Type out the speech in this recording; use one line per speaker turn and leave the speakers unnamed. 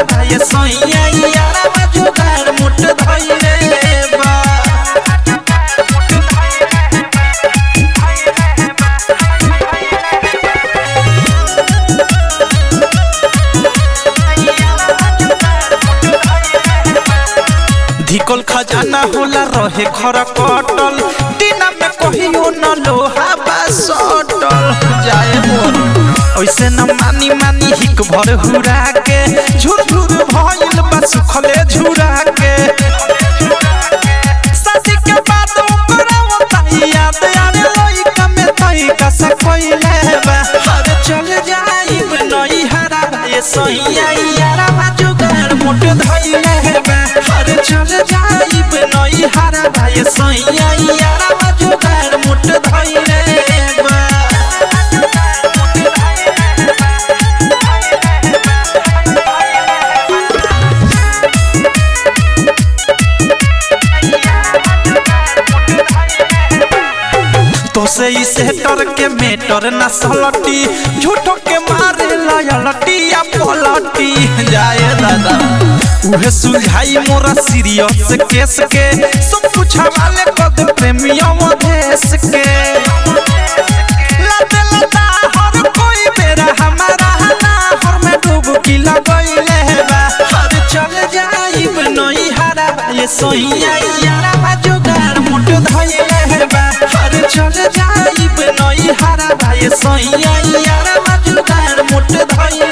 भाई सैया यारा जुगाड़ मुठ धइले बा धिकल खजाना होला रहे खर कटल दिना में कहियो न लोहा बा सटल जाए मोर ऐसे न मानी मानी हिक भर हुरा के झुर झुर भइल बा सुखले झुरा के शादी के बाद ओकरा ओताई याद आवे लइका में तई कसा कइले बा हर चल जाइब नई हरा ये सैया यारा बा जुगाड़ मोट धइले बा हर चल जाइब नई हरा बा ये सैया यारा बा जुगाड़ मोट धइले बा तो से इसे डर के मेटर न सलटी झूठो के मारे लयलटी या पलटी जाए दादा उहे सुलझाई मोरा सीरियस केस के सब कुछ हवाले कद प्रेमियों देश के लते लता हर कोई बेरा हमारा ना हर में डुबकी लगइले बा हर चल जाइब नई हरा ये सोहिया यारा बा जुगाड़ मुठ धइले बा हर चल जाइब नई हरा ये सोहिया यारा बा जुगाड़ मुठ धइले